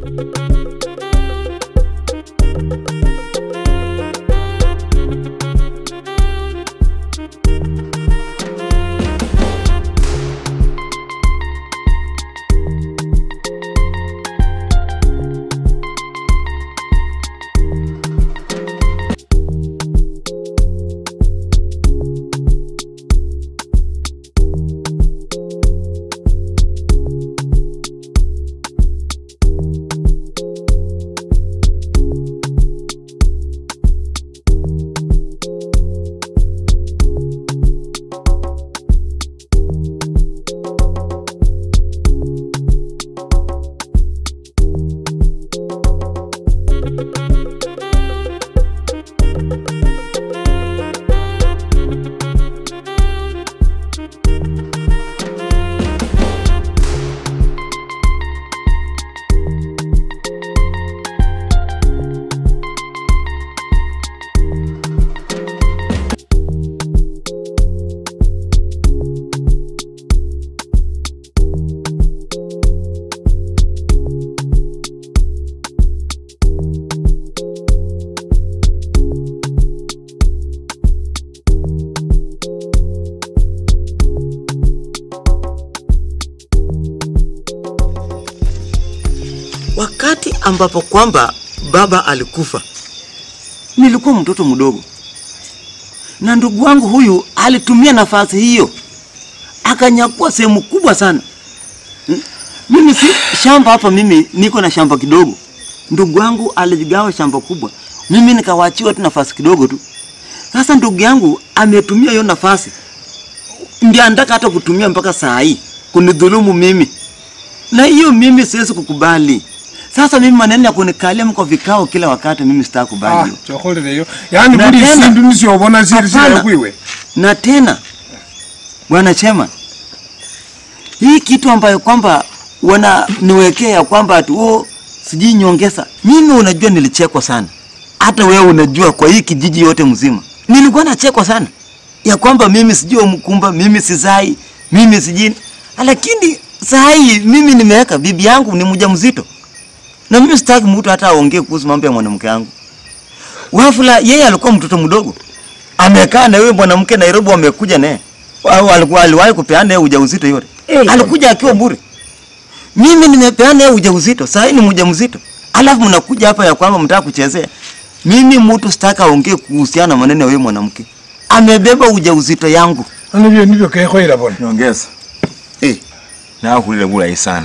Wakati ambapo kwamba baba alikufa, nilikuwa mtoto mdogo, na ndugu wangu huyu alitumia nafasi hiyo akanyakua sehemu kubwa sana. Mm, Mimi si shamba hapa, mimi niko na shamba kidogo. Ndugu wangu aligawa shamba kubwa, mimi nikawachiwa tu nafasi kidogo tu. Sasa ndugu yangu ametumia hiyo nafasi, ndio anataka hata kutumia mpaka saa hii kunidhulumu mimi na hiyo mimi siwezi kukubali. Sasa mimi maneno ya kunikalia mko vikao kila wakati, mimi sitakubali Ah, hiyo. chokolereyo yani Na buli tena- sindu nisiobona siri Hapana. sira kwiwe Na tena bwana Chema, hii kitu ambayo kwamba wananiwekea ya kwamba ati oh, sijui nyongeza, mimi unajua nilichekwa sana, hata wewe unajua, kwa hii kijiji yote mzima nilikuwa nachekwa sana ya kwamba mimi sijui mkumba, mimi sizai, mimi sijui, lakini saa hii mimi nimeweka bibi yangu ni mjamzito na mimi sitaki mtu hata aongee kuhusu mambo ya mwanamke wangu. Wafula yeye alikuwa mtoto mdogo, amekaa na yule mwanamke Nairobi, wamekuja naye au alikuwa aliwahi kupeana yeye ujauzito yote Eh. alikuja akiwa bure. Mimi nimepeana yeye ujauzito, sasa ni mjamzito, alafu mnakuja hapa ya kwamba mtaka kuchezea. Mimi mtu sitaka aongee kuhusiana na maneno ya yule mwanamke, amebeba ujauzito yangu. nibyo nibyo kekhoera bona nyongeza Eh. nakhulile bulayi sana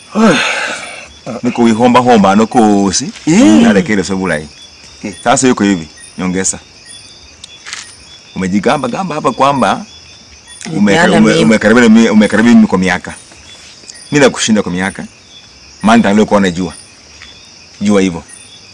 niko wihombahomba ano kosi Eh. nalekeleswe bulayi Eh. sasa yuko hivi nyongeza umejigamba gamba hapa kwamba Nipeana umekaribia mimi. umekaribia mimi umekaribia mimi kwa miaka mimi nakushinda kwa miaka maana ndio kwa najua jua hivyo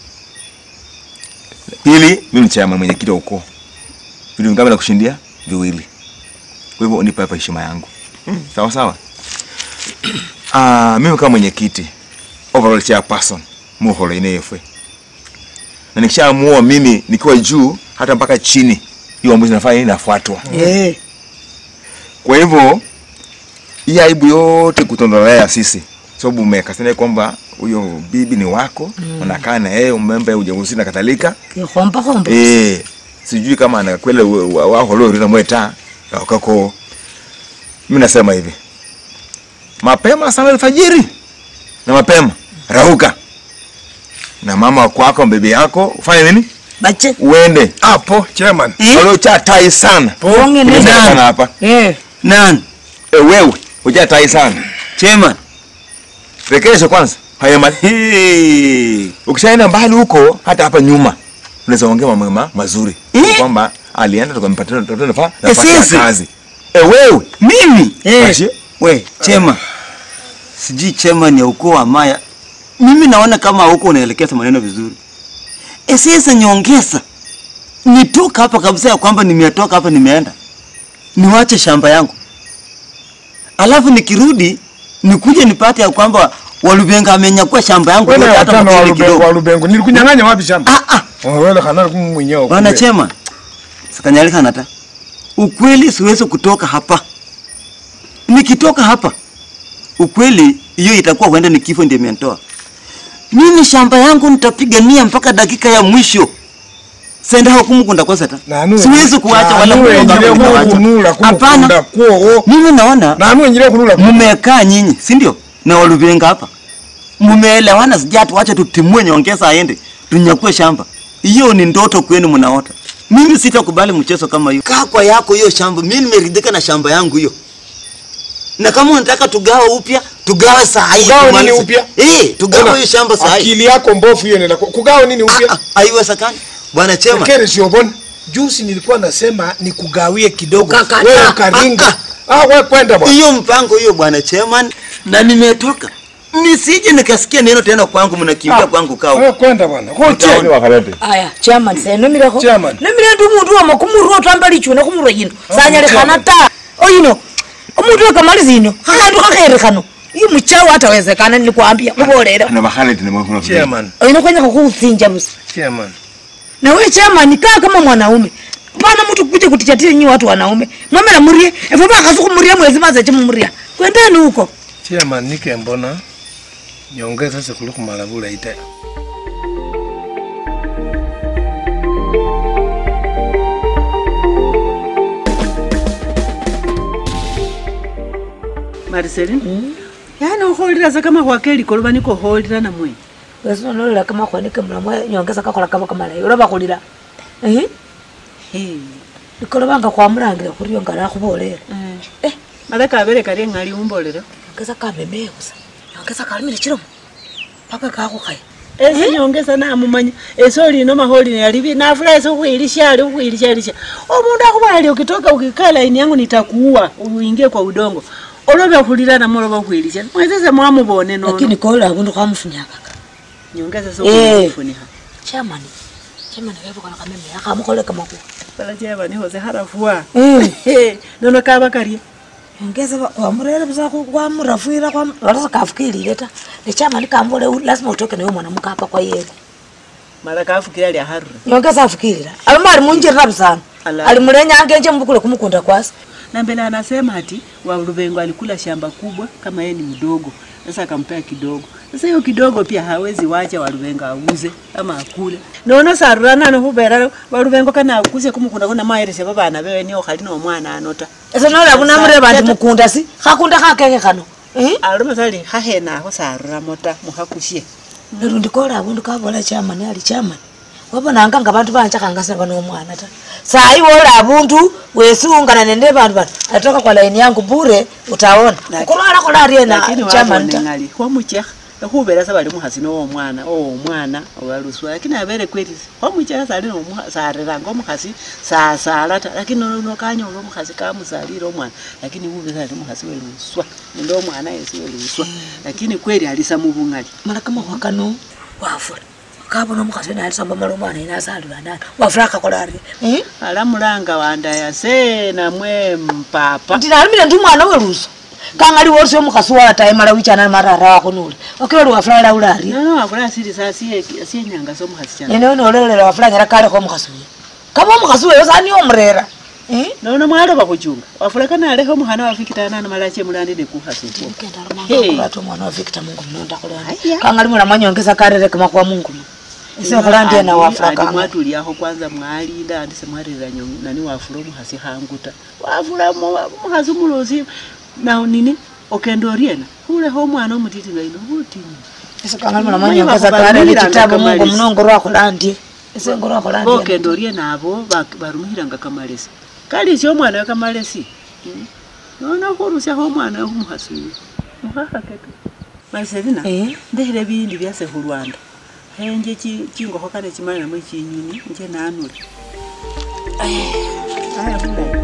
pili mimi ni chama mwenyekiti wa ukoo vitu vingapi nakushindia viwili kwa hivyo unipe hapa heshima yangu sawa sawa ah mimi kama mwenyekiti overall chairperson muholo ineyefwe na nikishaamua mimi nikiwa juu hata mpaka chini hiyo ambayo inafanya nini inafuatwa Eh, kwa hivyo hii aibu yote kutondolea sisi sababu umekasania kwamba huyo bibi ni wako mm. unakaa na yeye umemba ujauzito na kadhalika kihomba homba. eh sijui kama anakwele waholorina mweta kako mimi nasema hivi mapema sana alfajiri na mapema rauka na mama wako wako bibi yako ufanye nini Bache. uende apo chairman waliocha tai sana Ponge Nimesema nene. sana hapa Eh, Nani? e, wewe uja tai sana Chairman. rekesha kwanza hayama Hey. ukishaenda mbali huko hata hapa nyuma unaweza ongea mambo ma- mazuri Eh? kwamba alienda tukampatia tukampatia nafa- Eh, nafasi ya sisi? kazi e, wewe Mimi? eh. Basi, We, Chema. Sijui Chema ni ya ukoo wa Maya. Mimi naona kama huko unaelekeza maneno vizuri. E sasa nyongeza. Nitoka hapa kabisa ya kwamba nimetoka hapa nimeenda. Niwache shamba yangu. Alafu nikirudi nikuje nipate ya kwamba Walubenga amenyakua shamba yangu wena yote hata watano wa mkele Lubengo kidogo. wa Lubengo nilikunyang'anya wapi shamba Ah ah. wele khana kumwinyao Bwana Chema. Sikanyalika nata. Ukweli siwezi kutoka hapa. Nikitoka hapa ukweli hiyo itakuwa huenda ni kifo ndio imenitoa. mimi shamba yangu nitapigania mpaka dakika ya mwisho senda hukumukunda kwasata Nanu- siwezi kuwacha wala nanu kuomba wengine kuwacha. kukunula kumukunda hapana kwowo mimi naona nanu wengine kunula ku- mumekaa nyinyi si ndio na waluvenga hapa mumeelewana sijatu wacha tutimue nyongeza aende tunyakue shamba hiyo ni ndoto kwenu mnaota mimi sitakubali mchezo kama hiyo kaa kwa yako hiyo shamba mimi nimeridhika na shamba yangu hiyo na kama unataka tugawe upya tugawe saa hii Tugawe nini tumalize. upya? eh tugawe Ona, hiyo shamba saa hii akili yako mbofu hiyo nenda kugawa nini Ah, upya ah, haiwezekani bwana chema kere siobona Juzi nilikuwa nasema nikugawie kidogo. Ukakataa. wewe ukaringa ah wewe kwenda bwana hiyo mpango hiyo bwana chairman na nimetoka nisije nikasikia neno tena kwangu mnakimbia kwangu kao wewe kwenda bwana koche Ni wakalete. aya chairman se nomireko Chairman. nomire ndi umuntu wama kumurwa otamba lichuna kumurwa yino sanyalekana ta oyino omuntu wekamaliza ino khakandu khakhere khano i muchawo atawezekana nilikwambia mubolere Ni wakalete ni mwana. chairman oyino kwenyaka kuutsinja busa chairman nawe chairman kaa kama mwanaume pana mtu kuja kutichatile nyi watu wanaume mwamela murie efo bakhasu khumuria mwezi maze chimumuria kwendeni huko chairman nikembona nyongeza sikuli khumala bulayi ta Marceline yaani ukholera sa kama khwakeli koloba niko kholera namwe wesinolola kama khwanike mulamwe nyongeza kakhola kaba kamalayi oloba khulila ehe ikolobanga khwamulangile khuriyo nga nakhubolera Eh. mala kabele kali eng'ali umbolera nyongeza kamemeye busa nyongeza kalimile chilomo paka kakhukhaya ese nyongesa namumanya ese olino maholi yalivi nafula ese ukhwilisha ali ukhwilisha lisha omundu akhubali ukitoka ukikaa laini yangu nitakuua uingie kwa udongo olobe khulila namwe oloba ukhwilisha mwesese mwamubone nono lakini kola abundu khwamufunyakaka nyongesa Eh. sokufunika chamani chamani kevukana kamemeye akhamukholele kamakhuwa pala cheba nihose harafua Mm. nono kaba karye nyongeza wamurere busa kwamurafwira walasa kafukilile ta nechamani kambole lazima utoke nawe mwanamuke apa kwa yele mala kafukira lya harura nyongeza afukilila alima alimunjirira busana Ala. alimulenyangenje mbukule kumukunda kwasi na mbele anasema ati wa Rubengo alikula shamba kubwa kama yeye ni mdogo, sasa akampea kidogo. Sasa hiyo kidogo pia hawezi wacha wa Rubengo auze ama akule. Nono sarurana no hubera wa Rubengo kana akuse kumukunda kuna maeresha babana bewe niyo khali no mwana anota. ese nola bunamurere bandi mukunda si khakunda khakeke khano Eh? Aloma sali khahena aho sarura mota muhakushie. nerundi kola abundu kabola chamani ali chamani wabonanga nga bantu banchakangasanga nomwana ta sayi wola abundu wesiungana nende bantu bano atoka kwa laini yangu bure utaona Laki- kulwala kola ariena Lakini chamani wabone ta ngali khwamuchekha khubera sa bali mukhasi no omwana o omwana owaluswa lakini abere kweli khwamuchekha sali no sareranga omukhasi sasala ta lakini no no kanyola omukhasi kamusalire omwana lakini ube sali mukhasi weluswa nende omwana yesi weluswa lakini kweli alisa mubungali mala kamakhuwa kano wafula kabona omukhasi nalisamba mala omwana ina asalula ndana wafula akakola arie Eh? alamulanga wandaya se namwe mpapa nti nalimile ndi mwana weluso kangali wosi omukhasi wataye mala wichana marara wakhonule okiloli wafula laula arie nono wakula asili sa asienyanga sa omukhasi chana nene nololela wafula nyala kalekho omukhasi uyo kaba omukhasi weyo sani omurera Eh? nono mwaloba khuchunga wafula kana alekha omukhana wafikitanana mala chemulandi nekukhasi ukwo Hey. ate omwana wa victor mungumu nondakhulani Aya. kangali mula mwanyongeza karere kamakhuwa mungumu ise khulandiye na wafula kanga mwatuliakho kwanza mwalinda andi semwarira nyo- nani wafula omukhasi khanguta wafula mo- omukhasi umulosi na nini okenda oriena khulekha omwana omutiti nga ino butinyu ise kangali mula mwanyongeza karere chitabu mungumu nongorwa khulandie ise ngorwa khulandie bokenda oriena abo bak- barumikhiranga kamalesi kalisi omwana we kamalesi Mm. nono khurusyakho omwana we khumukhasi uyu mukhakhakeka maliselina Eh? ndekhile bindi byase khulwanda khenje chi- chingokho kane chimale namwe chinyunyi nje nanule aya bulayi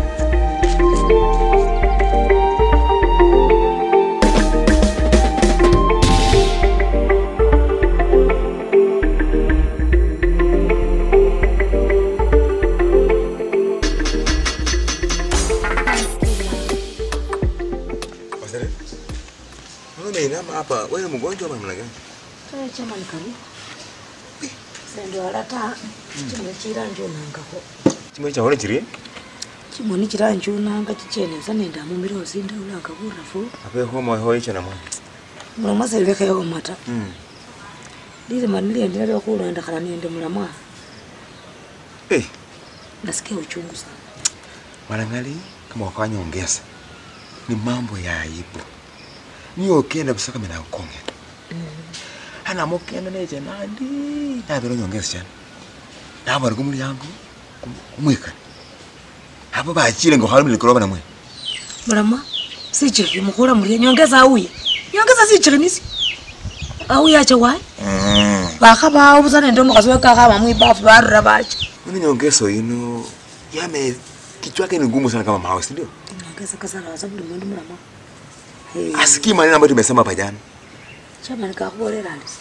Wasere. Mbona umeinama hapa? Wewe ni mgonjwa ama namna gani? chamani karibu sendo alata chimwe chiranjunangakho Chimwe cha hone chiri? chimoni chiranjunanga chichenesa nende amumire osindaulanga burafu Ape homa hoye cha namwa. muno mwaselekheyo mata Mm. lilima niliendelea kulondekhana nende mulamwa Eh, nasikia uchungu sana Mwanangali kama wakafanya ongeza ni mambo ya aibu. Niyo okenda busaka mina ukonge. Ana mokenda neje nandi na bero nyongeza cyane. Nabo ari kumuri yangu kumwika. Abo bachire ngo halimi likoroba namwe. mulamwa sichikhi mukhula mulie nyongeza auye nyongeza sichikhinisi auye ache wayi Mm. bakhabawo busa nende omukhasi wekakhama mwibafu barura bacha Mimi nyongezo ino yame kichwa yake ni ngumu sana kama mawe, si ndio? nyongeza kasana wasa buli mundu mulamwa Asikii maneno ambayo tumesema hapa jana. chamani kakhubolela ndisi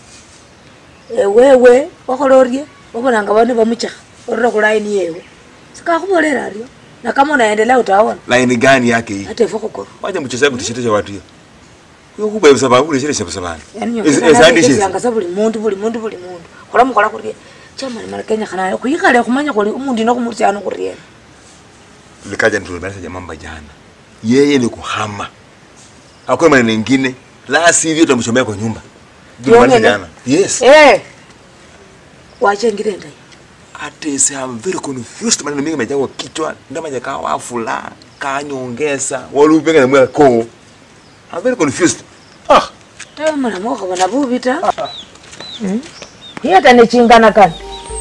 ewewe wakhola orye wabonanga bane bamuchakha orura khulaini yewe sikakhubolela aryo na kama unaendelea utaona Line gani yake hii? hata ifo khukora Wacha mchezaji kutishitesha watu hiyo. Hiyo kubwa ya sababu ile shile shabu sabana. yani Ezandi shile. nyongeza buli mundu buli mundu buli mundu khola mukhola khurye chamani mala kenyakhana khwikhale khumanya khuli umundu ino khumurusyano khurye likaja tulimaliza jamaa mamba jana, yeye ni kuhama, hakuna maneno mengine, la sivyo tutamchomea kwa nyumba. Tulimaliza Yongene? jana. Yes. eh wachengire ndai Ate say I'm very confused, maneno mengi yamejaa kwa kichwa, ndama jakaa wafula kanyongeza walupenga na mwa ko. I'm very confused. Ah, tawe mwana mwaka bana bubita hiyo hata nichingana kani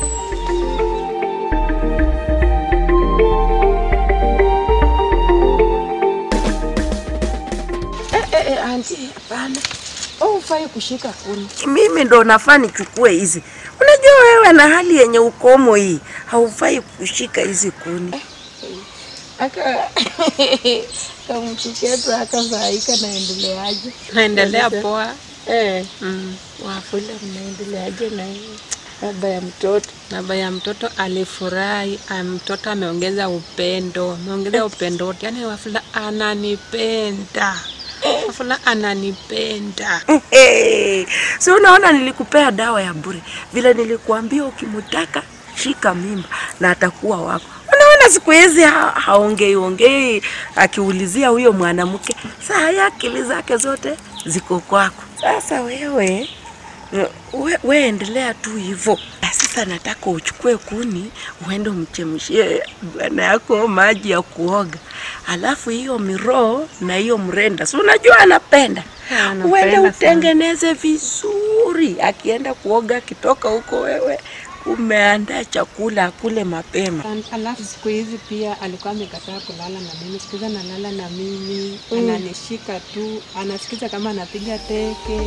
Anti, hapana. Oh, ufai kushika kuni. mimi ndo nafaa nichukue hizi. Unajua wewe na hali yenye ukomo hii haufai kushika hizi kuni. Aka kamchuketu akazaika naendeleaje? naendelea poa Eh, mm. wafula mnaendeleaje na hiyo baba ya mtoto? baba ya mtoto alifurahi ah, mtoto ameongeza upendo ameongeza upendo wote yani wafula ananipenda wafula ananipenda Hey, si unaona nilikupea dawa ya bure vile nilikuambia, ukimutaka shika mimba na atakuwa wako. Unaona siku hizi ha, haongei ongei, akiulizia huyo mwanamke, saa ya akili zake zote ziko kwako. Sasa wewe we, we endelea tu hivyo. Na Sasa nataka uchukue kuni uende umchemshie bwana yako maji ya kuoga, alafu hiyo miroo na hiyo mrenda, si unajua anapenda anapenda uende sana. utengeneze vizuri. Akienda kuoga, akitoka huko, wewe umeandaa chakula akule mapema. alafu siku hizi pia alikuwa amekataa kulala na mimi siku hizi analala na mimi ananishika tu anasikiza kama anapiga teke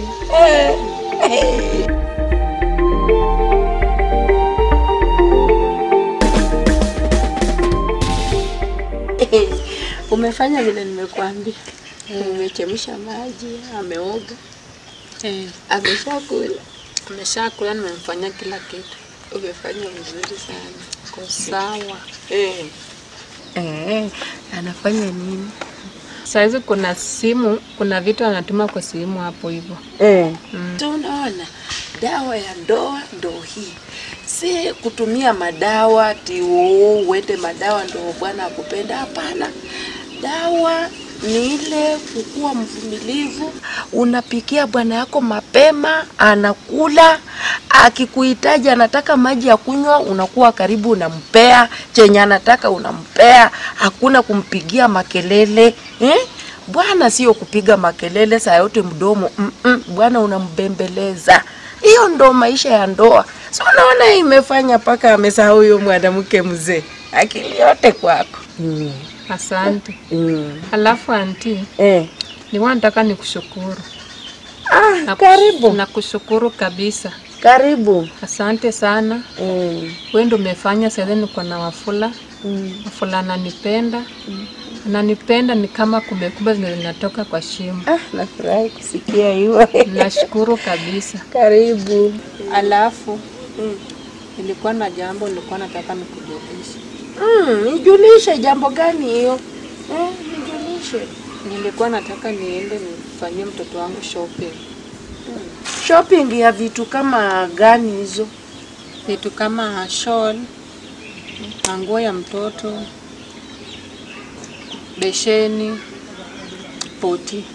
Umefanya vile nimekuambia. Umechemsha maji, ameoga, eh, ameshakula. ameshakula nimemfanyia kila kitu Umefanya vizuri sana. ko sawa Eh. Eh, anafanya nini? sahizi kuna simu kuna vitu anatuma kwa simu hapo hivyo Eh. Mm. Tunaona dawa ya ndoa ndo hii, si kutumia madawa ati "Oh, uende madawa ndo bwana akupenda. Hapana, dawa ni ile kukuwa mvumilivu, unapikia bwana yako mapema, anakula. Akikuhitaji anataka maji ya kunywa, unakuwa karibu, unampea chenye anataka, unampea. Hakuna kumpigia makelele eh? Bwana sio kupiga makelele saa yote mdomo mm -mm. Bwana unambembeleza. Hiyo ndo maisha ya ndoa. So unaona imefanya mpaka amesahau huyo mwanamke mzee, akili yote kwako. mm. asante Mm. alafu anti Eh. niwa nataka nikushukuru Ah, Na- karibu nakushukuru kabisa karibu. asante sana Mm. wewe ndio umefanya sasa niko na wafula Mm. wafula ananipenda ananipenda ni kama kumekuba zenye zinatoka kwa shimo Ah, nafurahi kusikia hiyo. nashukuru kabisa karibu. alafu nilikuwa na jambo nilikuwa nataka nikujulishe Mm, nijulishe jambo gani hiyo? Eh, nijulishe. nilikuwa nataka niende nifanyie mtoto wangu shopping Shopping ya vitu kama gani hizo? vitu kama shawl na nguo ya mtoto besheni poti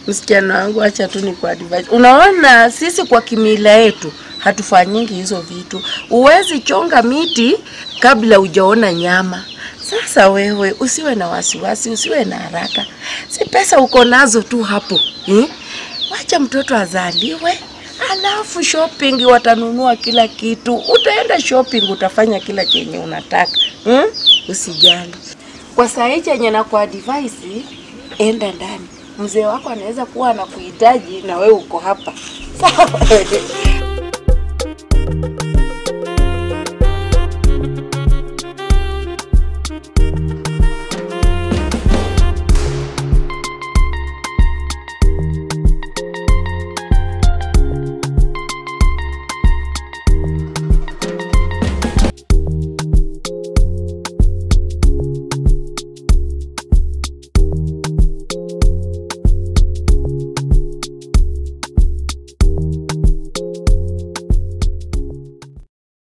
Msichana wangu, acha tu ni kwa advice. Unaona, sisi kwa kimila yetu hatufanyingi hizo vitu. Uwezi chonga miti kabla hujaona nyama. Sasa wewe usiwe na wasiwasi, usiwe na haraka, si pesa uko nazo tu hapo eh? Wacha mtoto azaliwe, alafu shopping watanunua kila kitu. Utaenda shopping, utafanya kila chenye unataka hmm? Usijali. Kwa saa hii chenye na kwa advice, enda ndani. Mzee wako anaweza kuwa anakuhitaji na wewe uko hapa. Sawa?